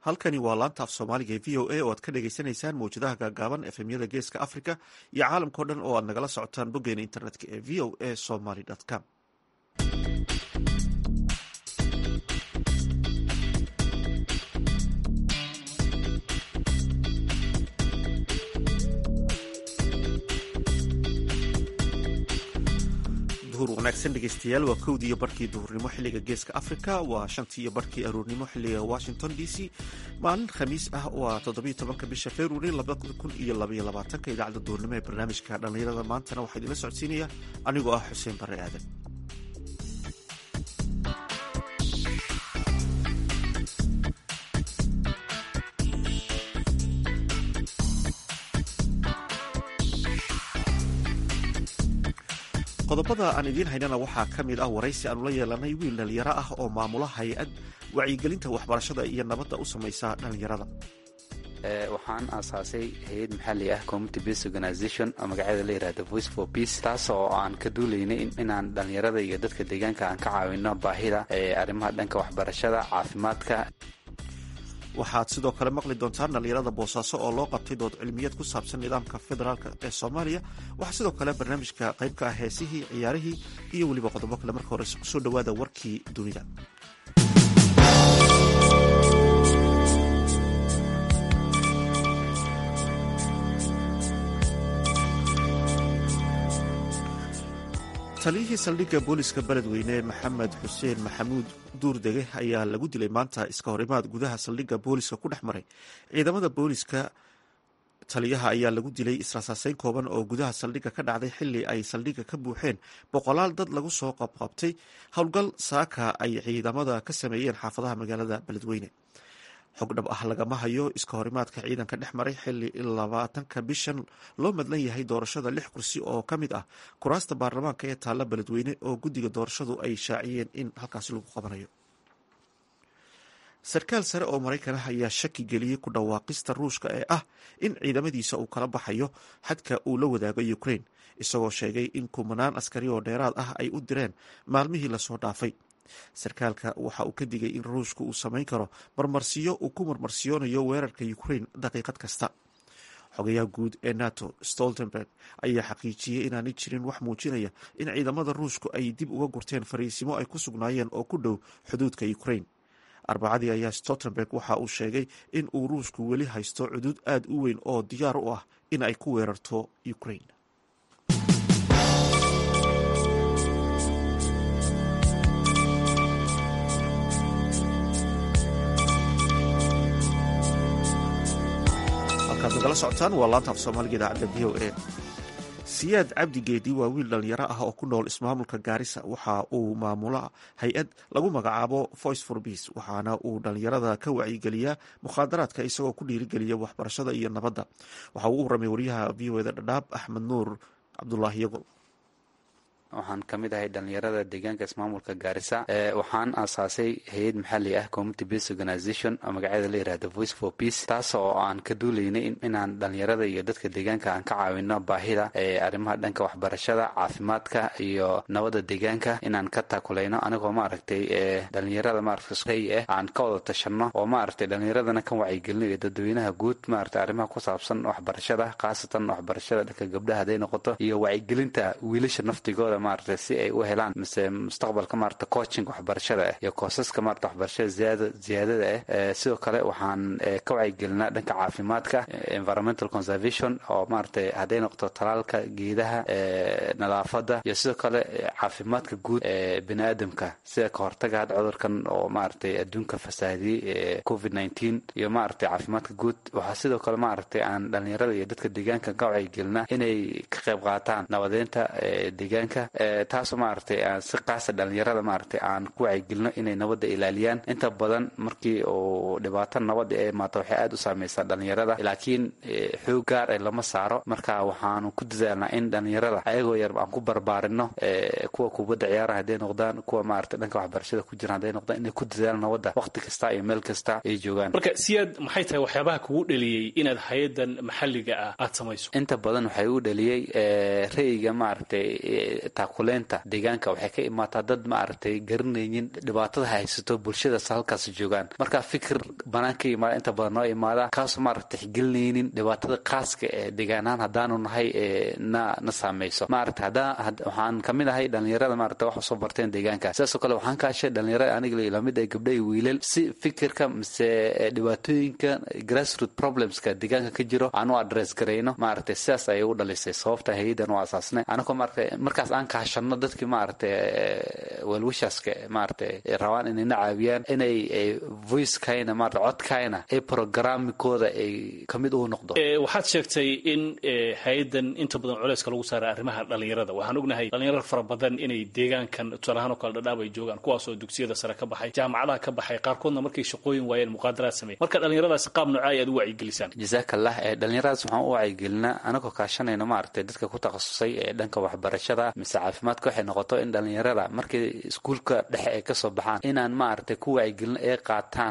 halkani waa laanta af soomaaliga ee v o a oo aad ka dhagaysanaysaan mawjadaha gaagaaban efemyada geeska africa iyo caalamkao dhan oo aad nagala socotaan boggeena internetka ee v o a somaly com duhur wanaagsan dhegeystayaal waa kowdii iyo barkii duhurnimo xiliga geeska africa waa shantii iyo barkii aroornimo xiliga washington d c maalin khamiis ah waa toddobiyo tobanka bisha februari labada kun iyo labaiyo labaatanka idaacadda duhurnimo ee barnaamijka dhallinyarada maantana waxaa idinla socodsiinaya anigoo ah xuseen barre aadan qodobada aan idiin haynana waxaa ka mid ah waraysi aanu la yeelanay wiil dhalinyaro ah oo maamula hay-ad wacyigelinta waxbarashada iyo nabadda u samaysa dhalinyarada waxaan aasaasay hay-ad maxalli ah community based organization oo magaceeda la yihahda voice for peace taas oo aan ka duulaynay inaan dhalinyarada iyo dadka deegaanka aan ka caawino baahida arrimaha dhanka waxbarashada caafimaadka waxaad sidoo kale maqli doontaan dhalinyarada boosaaso oo loo qabtay dood cilmiyeed ku saabsan nidaamka federaalk ee soomaaliya waxaa sidoo kale barnaamijka qayb ka ah heesihii ciyaarihii iyo weliba qodobo kale marka horese kusoo dhowaada warkii dunida taliyihii saldhigga booliska beledweyne maxamed xuseen maxamuud duurdege ayaa lagu dilay maanta iska hor imaad gudaha saldhigga booliska ku dhex maray ciidamada booliska taliyaha ayaa lagu dilay israasaaseyn kooban oo gudaha saldhigga ka dhacday xili ay saldhigga ka buuxeen boqolaal dad lagu soo qabqabtay howlgal saaka ay ciidamada ka sameeyeen xaafadaha magaalada beledweyne xog dhab ah lagama hayo iska horimaadka ciidanka dhex maray xili labaatanka bishan loo madlan yahay doorashada lix kursi oo ka mid ah kuraasta baarlamaanka ee taalla beledweyne oo guddiga doorashadu ay shaaciyeen in halkaasi lagu qabanayo sarkaal sare oo maraykan ah ayaa shaki geliyey ku dhawaaqista ruushka ee ah in ciidamadiisa uu kala baxayo xadka uu la wadaago ukraine isagoo sheegay in kumanaan askari oo dheeraad ah ay u direen maalmihii lasoo dhaafay sarkaalka waxa uu ka digay in ruushku uu samayn karo marmarsiyo uu ku marmarsiyoonayo weerarka ukraine daqiiqad kasta xogayaha guud ee nato stoltenberg ayaa xaqiijiyey inaanay jirin wax muujinaya in ciidamada ruushku ay dib uga gurteen fariisimo ay ku sugnaayeen oo ku dhow xuduudka ukraine arbacadii ayaa stoltenberg waxa uu sheegay in uu ruushku weli haysto cuduud aada u weyn oo diyaar u ah in ay ku weerarto ukraine nagala socotaan waa laanta af soomaaliga idaacadda v o a siyaad cabdi geedi waa wiil dhalinyaro ah oo ku nool ismaamulka gaarisa waxa uu maamula hay-ad lagu magacaabo voice for peace waxaana uu dhalinyarada ka wacyigeliyaa mukhaadaraadka isagoo ku dhiirigeliya waxbarashada iyo nabadda waxa uu u waramay wariyaha v o eda dhadhaab axmed nuur cabdulaahi yagol waxaan ka mid ahay dhalinyarada deegaanka ismaamulka gaarisa waxaan aasaasay hay-ad maxalli ah community based organization oo magaceeda la yihahda voice for peace taas oo aan ka duulaynay inaan dhalinyarada iyo dadka deegaanka aan ka caawino baahida arrimaha dhanka waxbarashada caafimaadka iyo nabadda deegaanka inaan ka taakulayno anigoo maaragtay dhalinyarada maaragtay ah aan ka wada tashano oo maaragtay dhalinyaradana ka wacyigelino iyo dadweynaha guud maaragtay arrimaha ku saabsan waxbarashada khaasatan waxbarashada dhanka gabdhaha hadday noqoto iyo wacyigelinta wiilasha naftigooda maarata si ay u helaan mise mustaqbalka maarata coaching waxbarashada ah iyo koosaska maarata waxbarashada ziyaada ziyaadada ah sidoo kale waxaan ka wacyigelinaa dhanka caafimaadka environmental conservation oo maarata hadday noqoto talaalka geedaha nadaafada iyo sidoo kale caafimaadka guud ee bini aadamka sida ka hortaga had cudurkan oo maaragtay adduunka fasaadiyey covid nineteen iyo maaragtay caafimaadka guud waxaa sidoo kale maaragtay aan dhalinyarada iyo dadka deegaanka ka wacyigelinaa inay ka qayb qaataan nabadeynta deegaanka taasoo maaragtay aan si qaasa dhalinyarada maaragtay aan ku wacyigelino inay nabadda ilaaliyaan inta badan markii uu dhibaato nabadda ee maata waxay aada u saameysaa dhalinyarada laakiin xoog gaar ee lama saaro marka waxaanu ku dadaalnaa in dhalinyarada ayagoo yar aan ku barbaarino kuwa kubadda ciyaaraha hadday noqdaan kuwa maaragtay dhanka waxbarashada ku jiraan hadday noqdaan inay ku dadaalaan nabadda waqti kasta iyo meel kasta ay joogaan marka siyaad maxay tahay waxyaabaha kugu dheliyey inaad hay-adan maxalliga ah aada samayso inta badan waxay u dheliyey ra'yiga maaragtay taakuleynta deegaanka waxay ka imaataa dad maaragtay garanaynin dhibaatada haysato bulshadaas halkaas joogaan marka fikir banaan ka imaada inta badan noo imaada kaasoo maaragta tixgelinaynin dhibaatada khaaska ee deegaanahaan haddaanu nahay na na saameyso maaragta haddaa waxaan kamid ahay dhalinyarada maaragta wax usoo barteen deegaanka sidaasoo kale waxaan ka hashay dhalinyarada aniga lamid ee gabdha iyo wiilal si fikirka mise dhibaatooyinka grassroot problemska deegaanka ka jiro aan u address garayno maaragtay sidaas ayay u dhalisay sababta hay-adan u asaasnay anagoo maaragtay markaas aan kahashano dadkii maaragtay welwishaaska maaragtay rabaan inayna caawiyaan inay voicekayna maarata codkayna ee programmikooda ay kamid uu noqdo waxaad sheegtay in hay-adan inta badan culeyska lagu saaray arrimaha dhalinyarada waxaan ognahay dhalinyaro fara badan inay deegaankan tusaalahaan oo kale dhadhaab ay joogaan kuwaasoo dugsiyada sare ka baxay jaamacadaha ka baxay qaarkoodna markay shaqooyin waayeen muqaadaraad sameey marka dhalinyaradaasi qaab noocaa aad u wacyigelisaan jasaakallah ee dhalinyaradaas waxaan u wacyigelinaa anagoo kaashanayno maaragtay dadka ku takhasusay ee dhanka waxbarashada mise caafimaadka waxay noqoto in dhalinyarada markay iskuulka dhexe ay kasoo baxaan inaan maaragtay ku wacyigelino ee qaataan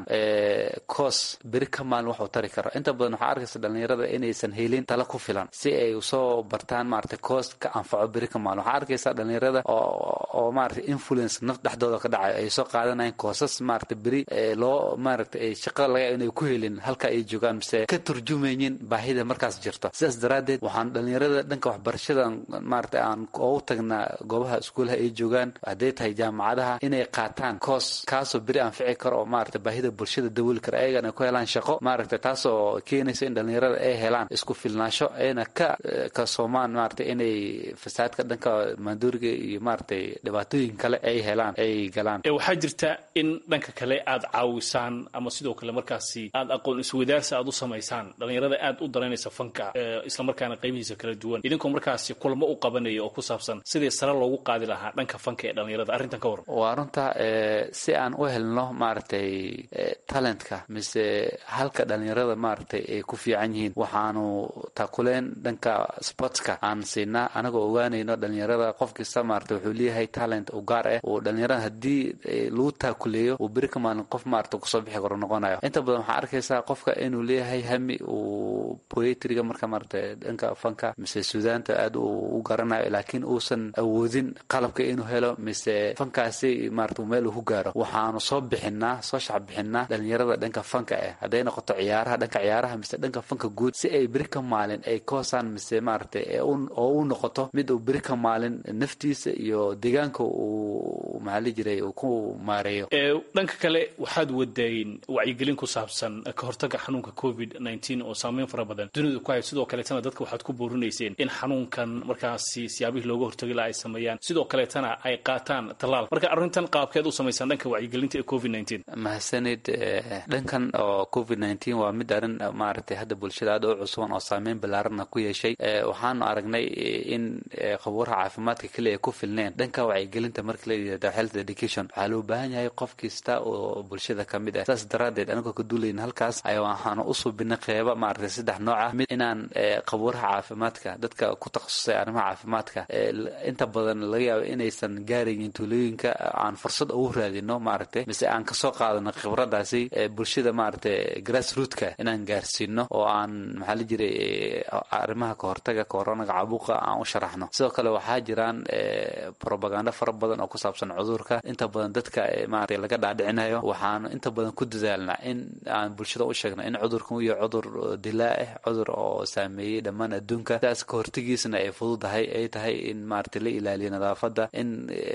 coos beri ka maalin waxuu tari karo inta badan waxaa arkaysa dhalinyarada inaysan helin tala ku filan si ay usoo bartaan maaragtay coos ka anfaco beri ka maalin waxaa arkaysa dhalinyarada oo maaragtay influence naf dhexdooda ka dhacayo ay soo qaadanayaan koosas maaragtay beri loo maaragtay ay shaqa laga inay ku helin halka ay joogaan mise ka turjumaynin baahida markaas jirto sidaas daraaddeed waxaan dhalinyarada dhanka waxbarashada maaragtay aan ugu tagnaa goobaha iskuulaha ay joogaan hadday tahay jaamacadaha inay qaataan coos kaasoo beri anfici karo oo maaragtay baahida bulshada dabooli kara ayagana ku helaan shaqo maaragtay taasoo keenaysa in dhalinyarada ay helaan isku filnaansho ayna ka kasoomaan maaragtay inay fasaadka dhanka maanduuriga iyo maaragtay dhibaatooyin kale ay helaan ay galaan waxaa jirta in dhanka kale aad caawisaan ama sidoo kale markaasi aad aqoon iswadaarsi aad u samaysaan dhalinyarada aad u daraynaysa fanka islamarkaana qaybihiisa kala duwan idinkoo markaasi kulamo u qabanaya oo ku saabsan sidii sare loogu qaadi lahaa dhanka fanka ee dhalinyarada arrintan ka waran waa runta si aan u helno maaragtay talentka mise halka dhalinyarada maaragtay ay ku fiican yihiin waxaanu taakuleen dhanka sportska aan siinaa anagoo ogaanayno dhalinyarada qof kasta maaragtay wuxuu leeyahay talent u gaar ah oo dhalinyarada haddii lagu taakuleeyo uu beri ka maalin qof maaragta kusoo bixi karo noqonayo inta badan waxaa arkaysaa qofka inuu leeyahay hami uu poetriga marka maaragtay dhanka fanka mise suudaanta aad u garanayo laakiin uusan awoodin qalabka inuu helo mise fankaasi maarata meel uu ku gaaro waxaanu soo bixinaa soo shac bixinaa dhalinyarada dhanka fanka ah hadday noqoto ciyaaraha dhanka ciyaaraha mise dhanka fanka guud si ay beri ka maalin ay koosaan mise maaragtay oo u noqoto mid uu beri ka maalin naftiisa iyo deegaanka uu maxaali jiray uu ku maareeyo dhanka kale waxaad wadayn wacyigelin ku saabsan ka hortaga xanuunka covid nteen oo saameyn fara badan dunidu ku hay sidoo kaleetana dadka waxaad ku boorinayseen in xanuunkan markaasi siyaabihii looga hortagi laha ay sameeyaan sidoo kaleetana ay qaataan tallaal marka arrintan qaabkeed u samaysaan dhanka wacyigelinta ee covid nteen mahadsanid dhankan oo covid nteen waa mid arrin maaragtay hadda bulshada aad u cusuban oo saameyn ballaarana ku yeeshay waxaanu aragnay in khabuuraha caafimaadka keliya ay ku filneen dhanka wacyigelinta marka la yidhahdo health education waxaa loo baahan yahay qof kasta oo bulshada ka mid ah saas daraaddeed anigoo ka duulayn halkaas ayaa waxaanu u suubinay qeyba maaragtay saddex nooc ah mid inaan khabuuraha caafimaadka dadka ku takhasusay arrimaha caafimaadka inta badan laga yaabo inaysan gaaraynin tuulooyinka aan fursad ugu raadino maaragtay mise aan kasoo qaadano khibradaasi bulshada maaragtay grassrootka inaan gaarsiino oo aan maxaa la jiray arrimaha kahortaga koronaga caabuqa aan u sharaxno sidoo kale waxaa jiraan probaganda fara badan oo ku saabsan cudurka inta badan dadka maaragtay laga dhaadhicinayo waxaanu inta badan ku dadaalnaa in aan bulshada u sheegno in cudurkan uu yahay cudur dilaa ah cudur oo saameeyey dhammaan adduunka sidaas kahortagiisna ay fududahay ay tahay in maaragtay la ilaaliyo nadaafadda in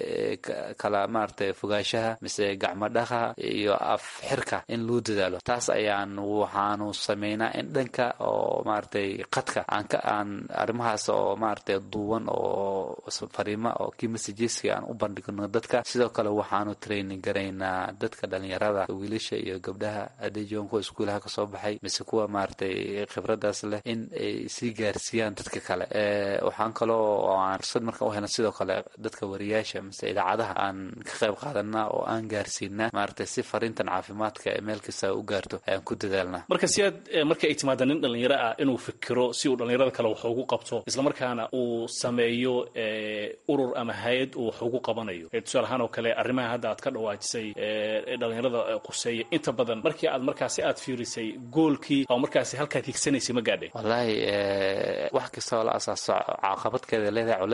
kala maaragtay fogaashaha mise gacmo dhaqa iyo af xirka in loo dadaalo taas ayaan waxaanu sameynaa in dhanka oo maaragtay qadka aan ka aan arrimahaas oo maaragtay duuban oo fariima oo kii messageska aan u bandhigno dadka sidoo kale waxaanu training garaynaa dadka dhalinyarada wiilasha iyo gabdhaha hadday joogan kuwa iskuulaha kasoo baxay mise kuwa maaragtay khibradaas leh in ay sii gaarsiiyaan dadka kale waxaan kaloo aan fursad marka u helna sidoo kale dadka wariyaasha mise idaacadaha aan ka qayb qaadanaa oo aan gaarsiinaa maaragtay si fariintan caafimaadka ee meel kasta u gaarto ayaan ku dadaalnaa marka si aad marka ay timaada nin dhalinyaro ah inuu fikiro si uu dhalinyarada kale wax ugu qabto islamarkaana uu sameeyo urur ama hay-ad uu wax ugu qabanayo tusaale ahaan oo kale arrimaha hadda aad ka dhawaajisay dhalinyarada quseeya inta badan markii aad markaasi aad fiirisay goolkii oo markaasi halkaad higsanaysay ma gaadhay wallaahi wax kasta oo la asaaso caqabadkeeda leedahay culeyskeeda leedahay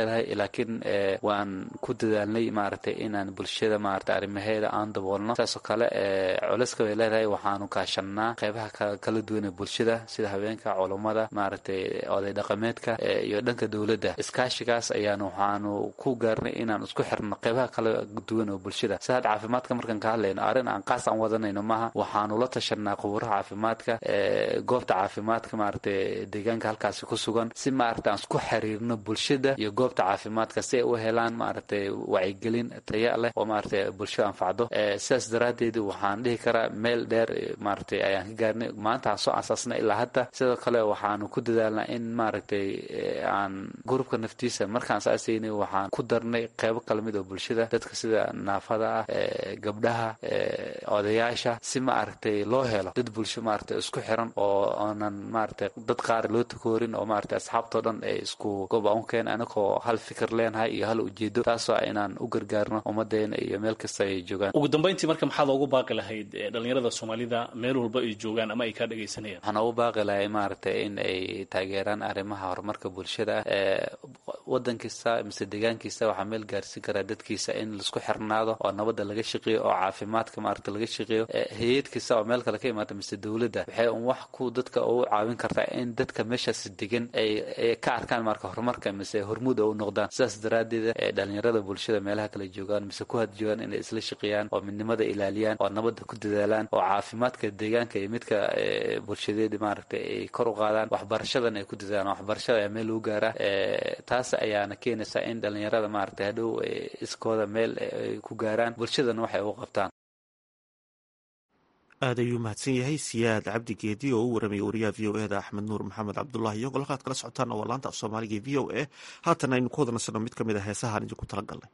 leedahay laakiin waan ku dadaalnay maaragtay inaan bulshada maaragtay arrimaheeda aan daboolno saasoo kale culayska bay leedahay waxaanu kaashanaa qeybaha kala duwan ee bulshada sida haweenka culummada maaragtay oday dhaqameedka iyo dhanka dowladda iskaashigaas ayaanu waxaanu ku gaarnay inaan isku xirno qeybaha kala duwan oo bulshada si hadda caafimaadka markaan ka hadlayno arrin aan qaas aan wadanayno maaha waxaanu la tashanaa qubuuraha caafimaadka goobta caafimaadka maaragtay deegaanka halkaasi ku sugan si maaragtay aan isku xiriirno bulshada iyo goobta caafimaadka si ay u helaan maaragtay wacyigelin taya leh oo maaragtay bulshada anfacdo sidaas daraaddeed waxaan dhihi karaa meel dheer maaragtay ayaan ka gaarnay maanta aan soo asaasnay ilaa hadda sidoo kale waxaanu ku dadaalnaa in maaragtay aan gurubka naftiisa markaan saasaynay waxaan ku darnay qeybo kala mid oo bulshada dadka sida naafada ah gabdhaha odayaasha si maaragtay loo helo dad bulsho maaragtay isku xiran oo oonan maaragtay dad qaar loo takoorin oo maaragtay asxaabtoo dhan ay isku goob aan u keen anagoo hal fikir leenahay iyo hal ujeedo taasoo inaan u gargaarno ummadeena iyo meel kasta ay joogaan ugu dambayntii marka maxaad ugu baaqi lahayd dhalinyarada soomaalida meel walba ay joogaan ama ay kaa dhegaysanayaan waxaan ugu baaqi lahay maaragtay in ay taageeraan arrimaha horumarka bulshada wadan kasta mise deegaan kasta waxaa meel gaarsiin karaa dadkiisa in laisku xirnaado oo nabadda laga shaqeeyo oo caafimaadka maaragta laga shaqeeyo hay-ad kasta oo meel kale ka imaata mise dowladda waxay un wax ku dadka ugu caawin kartaa in dadka meeshaas degan ay ka arkaan marka horumarka mise hormuud oo u noqdaan sidaas daraaddeed dhalinyarada bulshada meelaha kala joogaan mise ku had joogaan inay isla shaqeeyaan oo midnimada ilaaliyaan oo nabadda ku dadaalaan oo caafimaadka deegaanka iyo midka bulshadeed maaragtay ay kor u qaadaan waxbarashadan ay ku dadaalaan waxbarashada ayaa meel lagu gaaraa taas ayaana keenaysaa in dhalinyarada maaragtay hadhow iskooda meel ay ku gaaraan bulshadana waxay ugu qabtaan aad ayuu mahadsan yahay siyaad cabdi geedi oo u waramaya wariyaha v o eda axmed nuur maxamed cabdulahi iyo golkaad kala socotaan oo laanta af soomaaliga v o a haatan aynu ku wada nasanno mid ka mid a heesahaan idinku tala galnay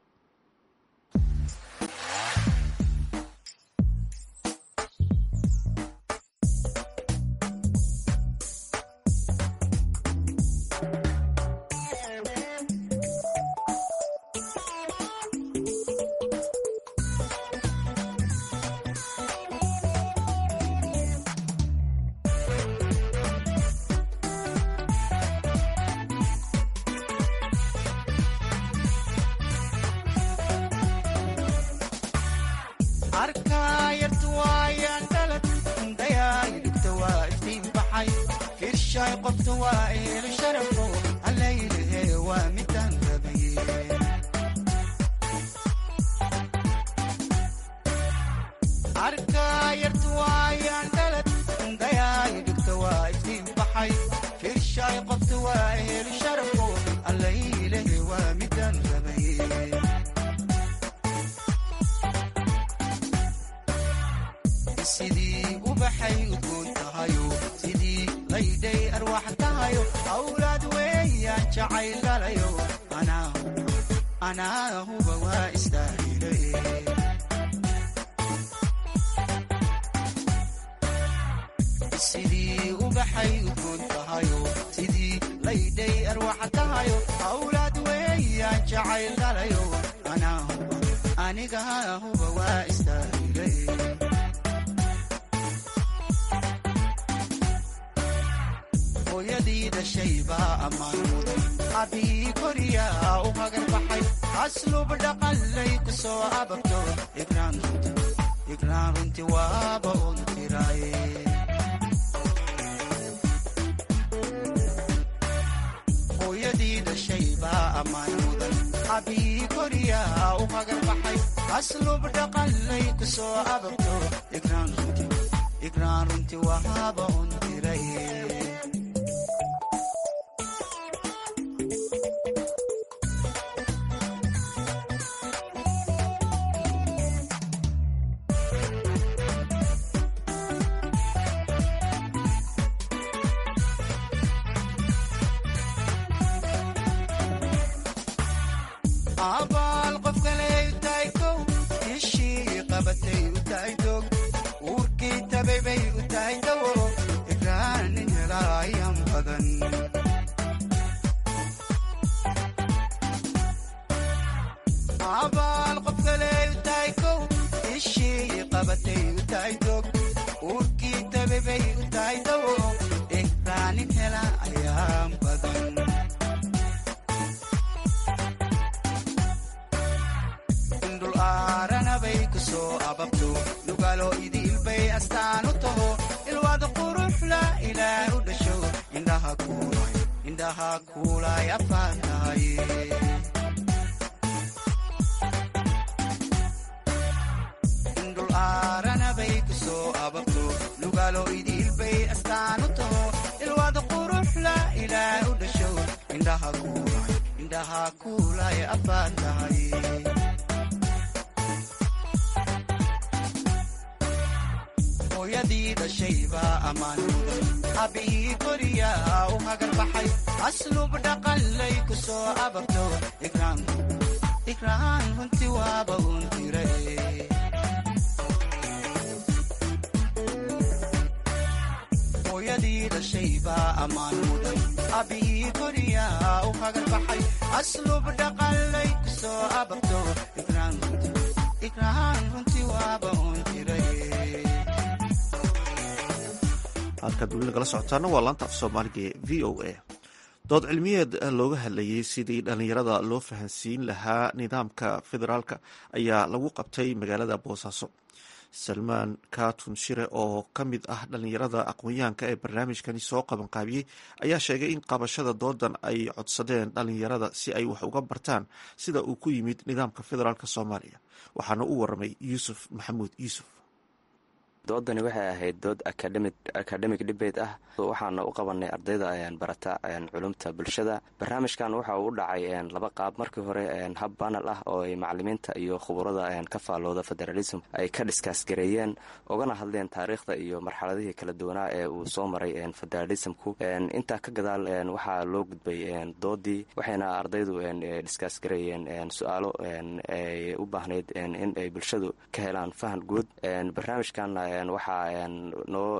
astaan u taho ilwaad quruxla ilaah u dhasho indhaha kuulay indhaha kuulay afaan tahay indhul aarana bay ku soo ababto lugaalo idiilbay astaan u taho ilwaad quruxla ilaah u dhasho indhaha kuulay indhaha kuulay afaan tahay hooyadii dhashaybaa ammaan mudan abbihii koriyaa u hagar baxay aslub dhaqanlay ku soo ababto ikraan runti waaba uun tire hooyadii dhashaybaa ammaan mudan abbihii koriyaa u hagar baxay aslub dhaqanlay ku soo ababto ikraan runti waaba uun tire halkaad weli nagala socotaana waa laanta af soomaaliga ee v o a dood cilmiyeed looga hadlayay sidii dhallinyarada loo fahansiin lahaa nidaamka federaalka ayaa lagu qabtay magaalada boosaaso salmaan katun shire oo ka mid ah dhallinyarada aqoon-yahanka ee barnaamijkani soo qabanqaabiyey ayaa sheegay in qabashada doodan ay codsadeen dhallinyarada si ay wax uga bartaan sida uu ku yimid nidaamka federaalk soomaaliya waxaana u waramay yuusuf maxamuud yuusuf doodani waxay ahayd dood academic debate ah waxaana u qabanay ardayda barata culumta bulshada barnaamijkan waxa uu u dhacay laba qaab markii hore hab banal ah oo ay macalimiinta iyo khuburada ka faalooda federalism ay ka dhiskaas gareeyeen ogana hadleen taariikhda iyo marxaladihii kala duwanaa ee uu soo maray federalismku intaa ka gadaal waxaa loo gudbay doodii waxayna ardaydu dhiskaas gareeyeen su-aalo ay u baahnayd in ay bulshadu ka helaan fahan guud barnaamijkan waxaa noo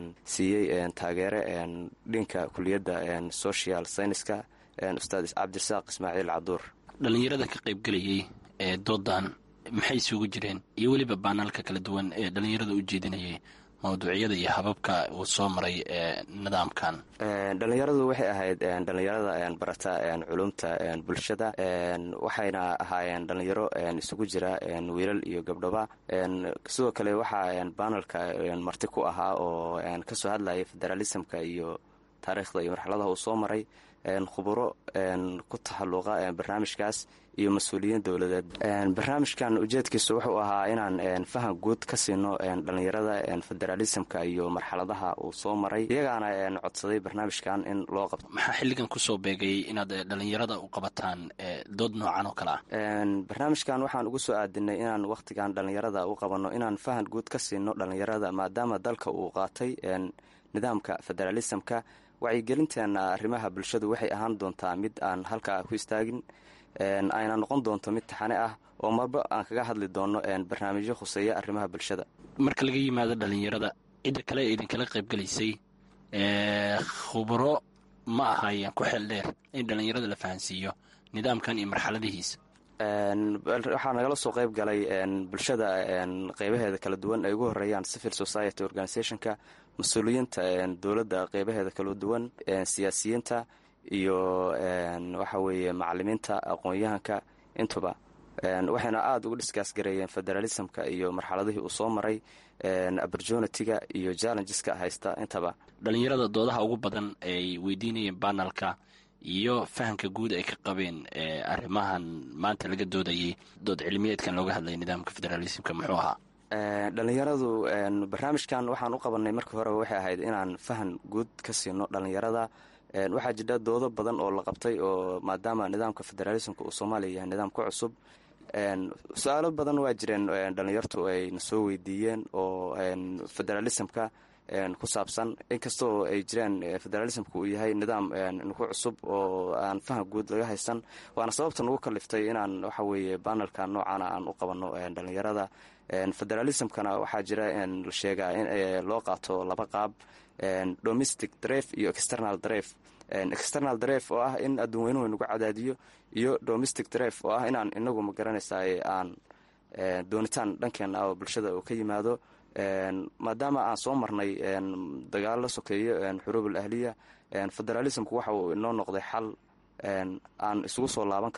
siiyey taageere dhinka kuliyadda social scienska ustaad cabdirasaaq ismaaciil caduur dhallinyarada ka qaybgelayay ee doodan maxay isugu jireen iyo weliba baanaalka kala duwan ee dhallinyarada u jeedinayay mawduucyada iyo hababka uu soo maray nidaamkan dhallinyaradu waxay ahayd dhallinyarada barata culumta bulshada waxayna ahaayeen dhallinyaro isugu jira wiilal iyo gabdhaba sidoo kale waxaa banalka marti ku ahaa oo kasoo hadlayay federalismka iyo taariikhda iyo marxaladaha uu soo maray khuburo ku taxalluqa barnaamijkaas iyo mas-uuliyiin dowladeed barnaamijkan ujeedkiisu wuxuu ahaa inaan faham guud ka siino dhallinyarada federalismka iyo marxaladaha uu soo maray iyagaana codsaday barnaamijkan in loo qabto maxaa xilligan kusoo beegayay inaad dhallinyarada u qabataan dood noocan oo kale ah barnaamijkan waxaan ugu soo aadinay inaan wakhtigan dhallinyarada u qabanno inaan faham guud ka siino dhallinyarada maadaama dalka uu qaatay nidaamka federalismka wacyigelinteena arrimaha bulshadu waxay ahaan doontaa mid aan halkaa ku istaagin ayna noqon doonto mid taxane ah oo marba aan kaga hadli doono barnaamijyo khuseeya arrimaha bulshada marka laga yimaado dhallinyarada cidda kale ee idinkala qaybgelaysay khuburo ma ahaayeen ku xeel dheer in dhallinyarada la fahansiiyo nidaamkan iyo marxaladihiisa waxaa nagala soo qayb galay bulshada qeybaheeda kala duwan ay ugu horeeyaan civil society organizationka mas-uuliyiinta dowladda qeybaheeda kala duwan siyaasiyiinta iyo waxa weeye macalimiinta aqoon-yahanka intuba waxayna aada uga dhiskaas gareeyeen federalismka iyo marxaladihii uu soo maray opportunitiga iyo challengeska haysta intaba dhallinyarada doodaha ugu badan ay weydiinayeen banalka iyo fahamka guud ay ka qabeen arrimahan maanta laga doodayay dood cilmiyeedkan looga hadlaya nidaamka federalismka muxuu ahaa dhallinyaradu barnaamijkan waxaan u qabanay markii hore waxay ahayd inaan fahan guud ka siino dhallinyarada waxaa jira doodo badan oo la qabtay oo maadaama nidaamka federalismka uu soomaaliya yahay nidaam ku cusub su-aalo badan waa jireen dhallinyartu ay na soo weydiiyeen oo federalismka ku saabsan inkastoo ay jiraan federalismka uu yahay nidaam nagu cusub oo aan faham guud laga haysan waana sababta nagu kaliftay inaan waxa weeye banalka noocaana aan u qabanno dhallinyarada federalismkana waxaa jira la sheegaa in loo qaato laba qaab domestic dref iyo external dref external dref oo ah in adduun weynuhu nagu cadaadiyo iyo domestic dref oo ah inaan inagu magaranaysaa aan doonitaan dhankeena oo bulshada uu ka yimaado maadaama aan soo marnay dagaalo sokeeyo xuruubul ahliya federalismku waxa uu inoo noqday xal aan isugu soo laaban karno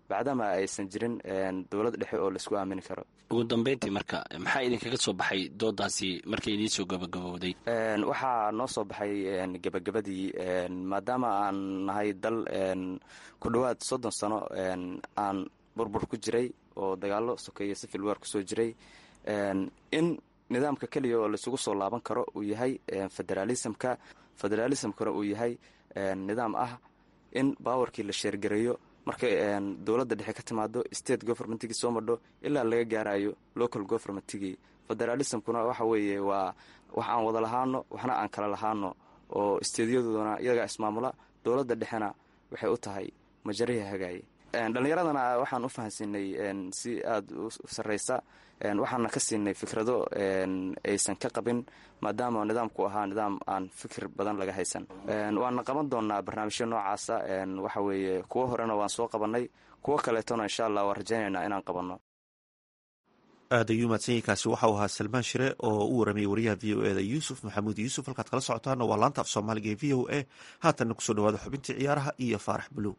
bacdama aysan jirin dowlad dhexe oo laisku aamini karo ugu dambeyntii marka maxaa idinkaga soo baxay doodaasi markay idiin soo gabagabowday waxaa noo soo baxay gebagabadii maadaama aan nahay dal ku dhowaad soddon sano aan burbur ku jiray oo dagaalo sokeeye civil war kusoo jiray in nidaamka keliya oo laisugu soo laaban karo uu yahay federaalismka federaalismkuna uu yahay nidaam ah in baawarkii la sheergareeyo markay dowladda dhexe ka timaado state governmentigii soo madho ilaa laga gaarayo local governmentigii federalismkuna waxa weeye waa wax aan wada lahaano waxna aan kala lahaano oo steedyadooduna iyagaa ismaamula dowladda dhexena waxay u tahay majariha hagaaye dhallinyaradana waxaan u fahansiinay si aada u sarreysa waxaana ka siinay fikrado aysan ka qabin maadaama nidaamku ahaa nidaam aan fikir badan laga haysan waana qaban doonaa barnaamijyo noocaasa waxa weeye kuwo horena waan soo qabanay kuwo kaleetona insha allah waan rajaynaynaa inaan qabanno aad ayuu mahadsanyiinkaasi waxau ahaa salmaan shire oo u waramayay wariyaha v o eda yuusuf maxamuud yuusuf halkaad kala socotaana waa laanta af soomaaliga ee v o a haatanna kusoo dhawaada xubintii ciyaaraha iyo faarax buluw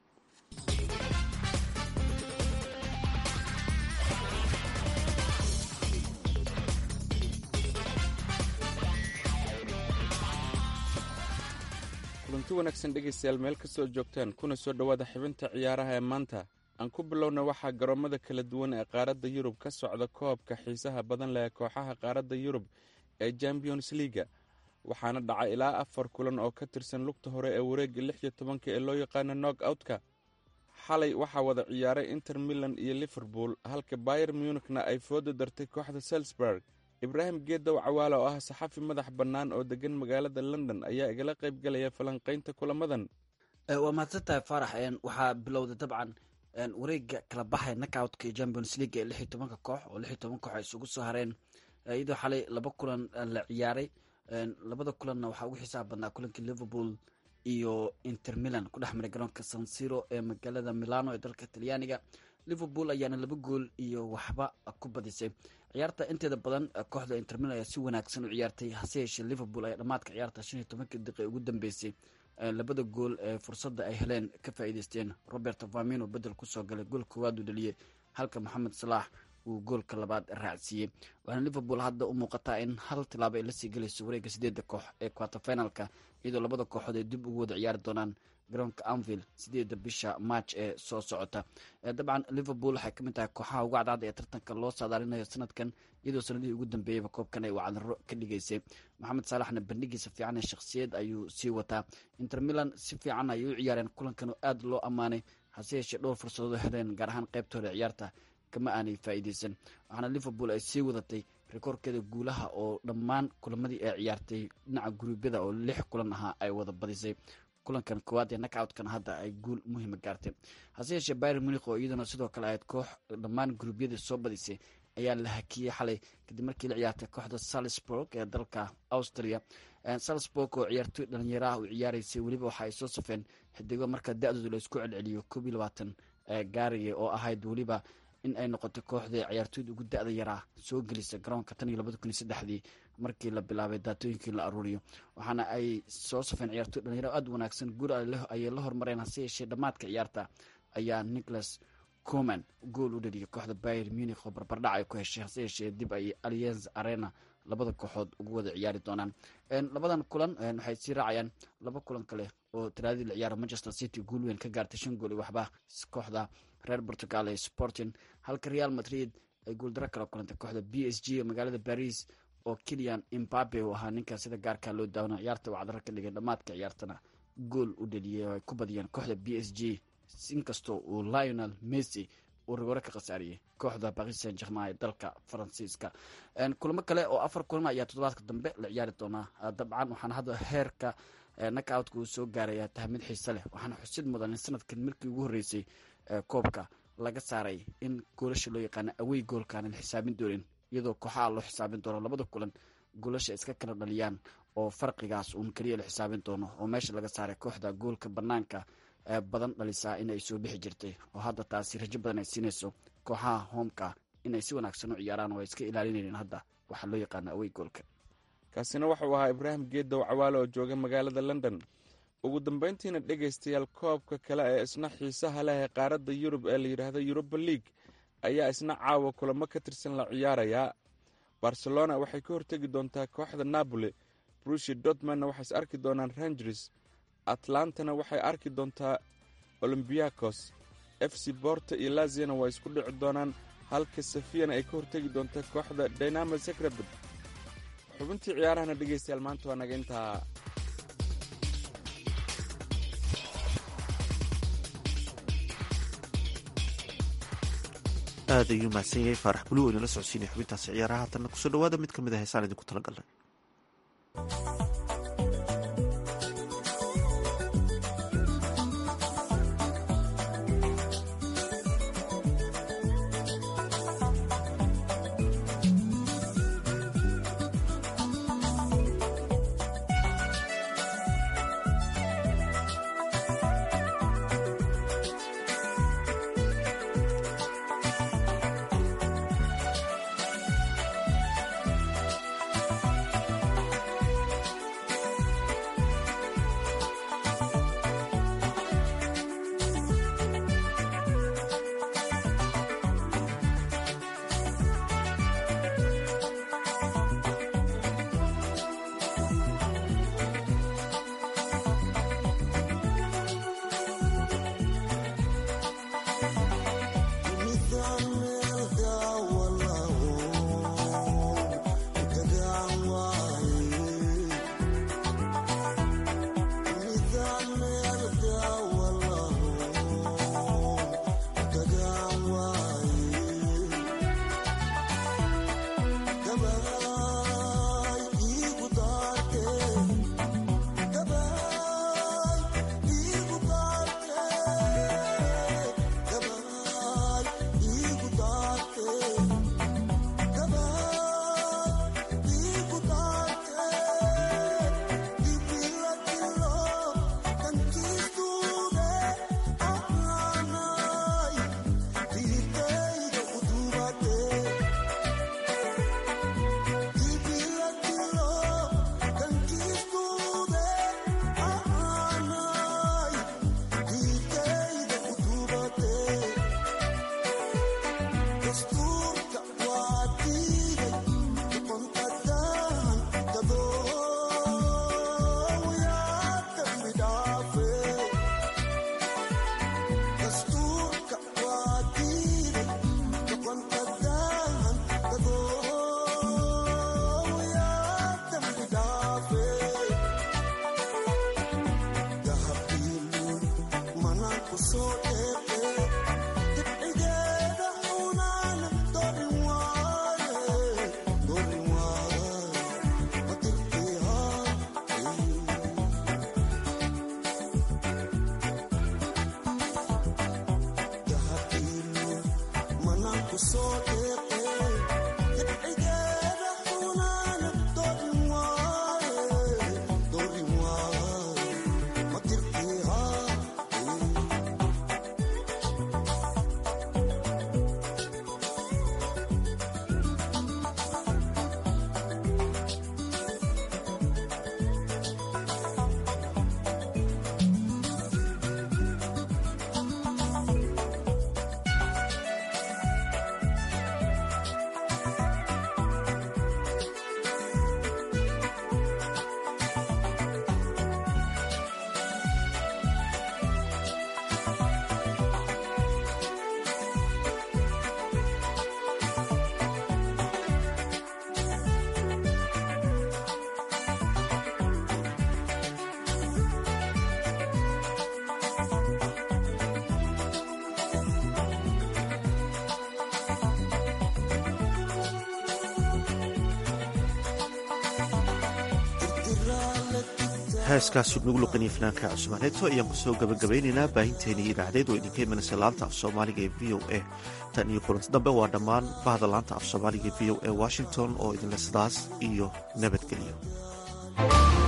kulanti wanaagsan dhegaystayaal meel kastoo joogtaan kuna soo dhowaada xibinta ciyaaraha ee maanta aan ku bilowna waxaa garoomada kala duwan ee qaaradda yurub ka socda koobka xiisaha badan leh kooxaha qaaradda yurub ee champions liaga waxaana dhacay ilaa afar kulan oo ka tirsan lugta hore ee wareegga lix iyo tobanka ee loo yaqaano nog outka xalay waxaa wada ciyaaray inter milan iyo liverpool halka bayer munikna ay fooda dartay kooxda salisburg ibraahim geedow cawaale oo ah saxafi madax bannaan oo degan magaalada london ayaa igala qayb galaya falanqaynta kulamadan waa mahadsantahay faarax waxaa bilowday dabcan wareega kala baxay nakoutka iyo champions league ee lix iyo tobanka koox oo lix iyo toban koox ay isugu soo hareen iyadoo xalay laba kulan la ciyaaray labada kulanna waxaa ugu xisaab badnaa kulankii liverpool iyo inter milan ku dhex maray garoonka sansiro ee magaalada milano ee dalka talyaaniga liverpool ayaana laba gool iyo waxba ku badisay ciyaarta inteeda badan kooxda inter milan ayaa si wanaagsan u ciyaartay hase yeeshee liverpool ayaa dhammaadka ciyaarta shan iyo tobankii daqiiqa ugu dambeysay labada gool ee fursadda ay heleen ka faa'iideysteen robert famino bedel kusoo galay gool koowaad uu dhaliyey halka moxamed salaax uu goolka labaad raacsiiyey waxaana liverpool hadda u muuqataa in hal tilaabo ay lasii gelayso wareegga sideedda koox ee quarterfinalka iyadoo labada kooxood ay dib ugu wada ciyaari doonaan garoonka anville sideedda bisha march ee soo socota dabcan liverpool waxay kamid tahay kooxaha ugu cadcad ee tartanka loo saadaalinayo sanadkan iyadoo sanadihii ugu dambeeyeyba koobkan ay wacdaro ka dhigaysay maxamed saalaxna bandhigiisa fiican ee shakhsiyad ayuu sii wataa inter milan si fiican ayay u ciyaareen kulankan oo aada loo ammaanay hase yeeshee dhowr fursadood heleen gaar ahaan qaybtooda ciyaarta kama aanay faa'iideysan waxaana liverpool ay sii wadatay rikoorkeeda guulaha oo dhammaan kulamadii ay ciyaartay dhinaca guruubyada oo lix kulan ahaa ay wada badisay kulankan koowaad ee nakoutkana hadda ay guul muhiima gaartay hase yeeshee byr munik oo iyaduna sidoo kale ahayd koox dhammaan guruubyadii soo badisay ayaa la hakiyey xalay kadib markii la ciyaartay kooxda salisburg ee dalka austria salisburg oo ciyaartoy dhalinyaraha u ciyaaraysay weliba waxa ay soo safeen xidigo marka da-dooda la isku celceliyo koob iyo labaatan gaaraya oo ahayd weliba in ay noqotay kooxda ciyaartooyda ugu da-da yaraa soo gelisa garoonka tan iyo labada kun iyo saddexdii markii la bilaabay daatooyinkii la aruuriyo waxaana ay soo safeen ciyaartoy dhalinyaro aada wanaagsan guul ayay la hormareen hase yeeshee dhammaadka ciyaarta ayaa nicholas coman gool u dhaliyay kooxda bayer munik oo barbardhac ay ku heshay hase yeeshee dib ay allianz arena labada kooxood ugu wada ciyaari doonaan labadan kulan waxay sii raacayaan laba kulan kale oo talaadii la ciyaaro manchester city guul weyn ka gaartay shan gool iyo waxba kooxda reer portugal ee sporting halka real madrid ay guuldaro kala kulantay kooxda b s g ee magaalada baris oo kilian imbabe uu ahaa ninka sida gaarkaa loo daawano ciyaarta wacdaro ka dhigay dhammaadka ciyaartana gool u dhaliyay oo ay ku badiyeen kooxda b s g inkastoo uu lionel messi uu rigore ka khasaariyey kooxda paris saint germain ee dalka faransiiska kulamo kale oo afar kulan ayaa toddobaadka dambe la ciyaari doonaa dabcan waxaana hadda heerka nakoutka uu soo gaaraya tahay mid xiise leh waxaana xusid mudan in sanadkan markii ugu horreysay koobka laga saaray in goolasha loo yaqaano awey goolkaanan xisaabin doonin iyadoo kooxaha loo xisaabin doono labada kulan goolasha iska kala dhaliyaan oo farqigaas uun keliya la xisaabin doono oo meesha laga saaray kooxda goolka banaanka badan dhalisaa inay soo bixi jirtay oo hadda taasi rajo badan ay siinayso kooxaha hoomka inay si wanaagsan u ciyaaraan oo ay iska ilaalinayeen hadda waxaa loo yaqaano awey goolka kaasina wuxuu ahaa ibraahim geedow cawaale oo jooga magaalada london ugu dambayntiina dhegaystayaal koobka kale ee isna xiisaha leh ee qaaradda yurub ee la yidhaahdo yuruba league ayaa isna caawa kulamo ka tirsan la ciyaarayaa barcelona waxay ka hortegi doontaa kooxda napoli brushi dortmanna waxay is arki doonaan rangers atlantana waxay arki doontaa olombiakos f c borta iyo laziana waa isku dhici doonaan halka safiyana ay ka hortegi doontaa kooxda dynamo secrebed xubintii ciyaarahana dhegaystayaal maanta waa naga intaa aad ayuu mahadsan yahay faarax buluw inala socodsiinay xubintaasi ciyaaraha haatanna kusoo dhawaada mid ka mid a heesaan idinku talagalnay heeskaasi nagu luqanaya fanaanka cusmaaneeto ayaan kusoo gabagabaynaynaa baahinteeni idaacadeed oo idinka imanaysa laanta af soomaaliga ee v o a tan iyo kulanti dambe waa dhammaan bahda laanta af soomaaliga ee v o a washington oo idinle sidaas iyo nabadgelyo